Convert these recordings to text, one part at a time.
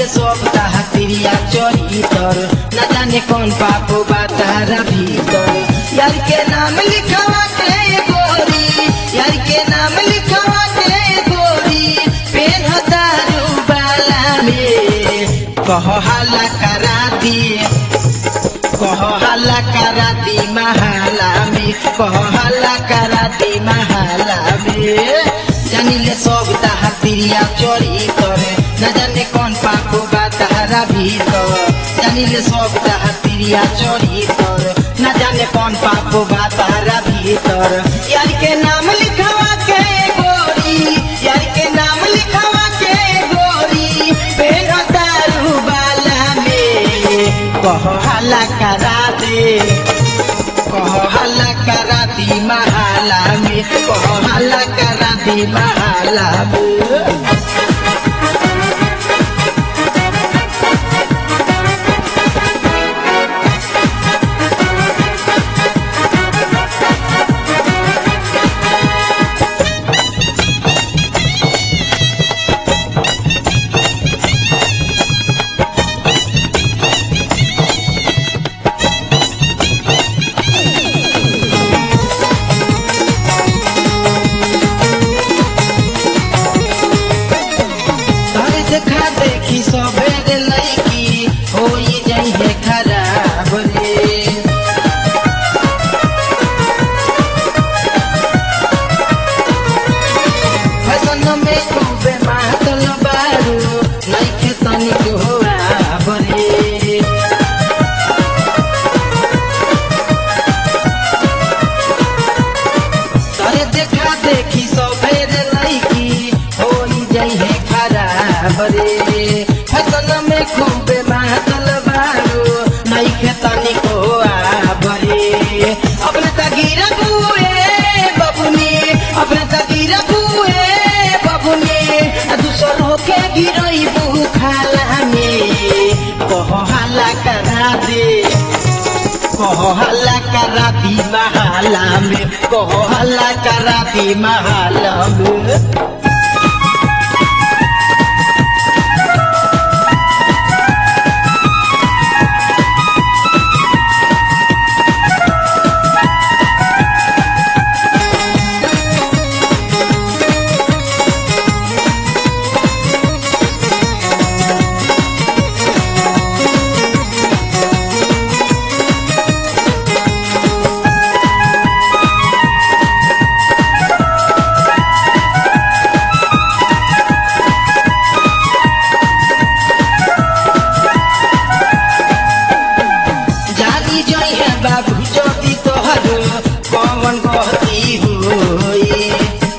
सब ताहा तिरिया चरितर न जाने कौन पापो बा तारा भीतर यार के नाम लिखवा के गोरी यार के नाम लिखवा के गोरी पेन दारू बाला में कह हाला करा दिए कह हल्ला करा दी महाला में कह हल्ला करा दी महाला में जानिले सब ताहा तिरिया चोरी करे न जाने कौन पापो बा तारा भीतर जानिले सब ताहा तिरिया चोरी करे न जाने कौन पापो बा तारा भीतर यार के नाम लिखवा के गोरी यार के नाम लिखवा के गोरी पेन दारू बाला में कह हल्ला करा दे कह हल्ला करा दी महाला में कह हल्ला करा दी महाला में तोरे देखा देखी सबेर लईकी होई जाई है खराब रे फैशन में खूबे मातल बारू नइखे तनिक होआ बरे तोरे देखा देखी सबेर लईकी होई जाई है खराब रे फसल में खूबे मातल बारू नइखे तनिक आबरे अपने तगिर बुए बबुनी अपने तगिर बुए बबुनी आ दूसरों के गिरई बु खाला में कह हाला करा दे कह हल्ला करा दी महाला में कह हल्ला करा दी महाला में जानी जई है बाबू ज्योति तोहर कौन गति होई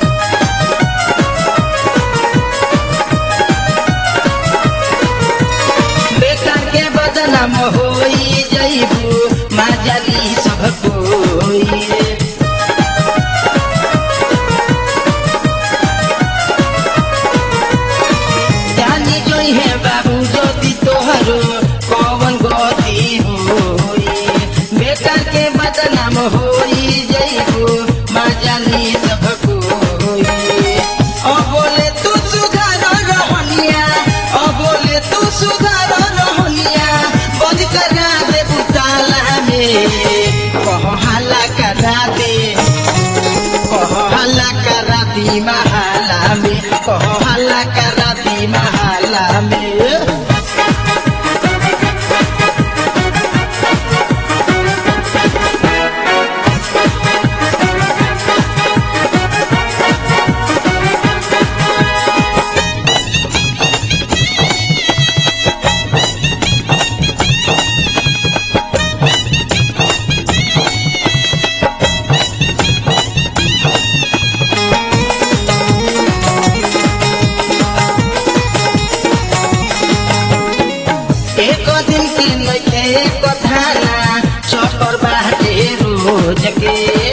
बेटा के बदनाम होई जईबू माजली सब कोई जानी जोई है बाबू ज्योति तोहरो कौन गति होई बेटा के बदनाम होई जईबू माजली सब कोई ओ बोले तू सुधार रहनिया ओ बोले तू सुधार रहनिया बंद करा दे बुताला में कह हाला करा दे कह हल्ला करा दी महाला में कह हल्ला करा दी महाला में एक दिन की नइखे एक धाना चक्कर बाटे रोज के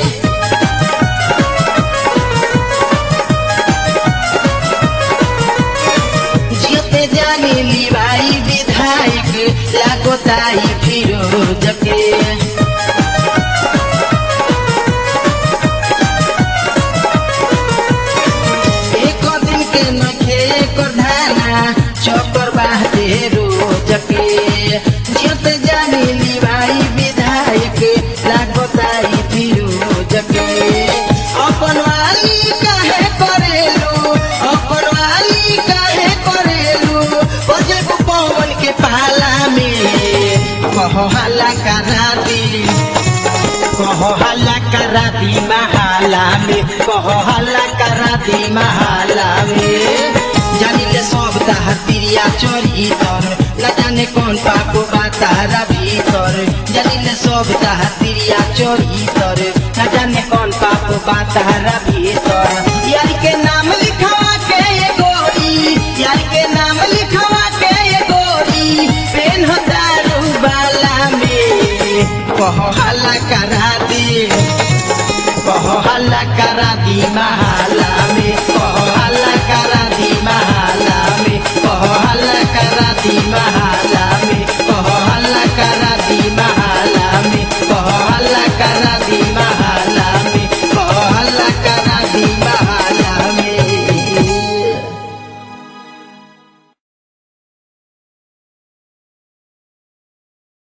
जियते जानी लिवाई विधायक लागोताई फिरोज के एक दिन के नखे एक धाना चक्कर बाटे हल्ला करा दी कहो हल्ला करा दी महाला में कहो हल्ला करा दी महाला में जानिले सब ताहर तिरिया चोरी तर न जाने कौन पापो बा तारा भीतर जानिले सब ताहर तिरिया चोरी तर न जाने कौन पापो बा तारा भीतर यार के नाम लिखवा के ये गोरी यार के नाम लिखवा के ये गोरी पेन हो दारू बाला में कहो हल्ला करा दी कहो हल्ला करा दी महाला में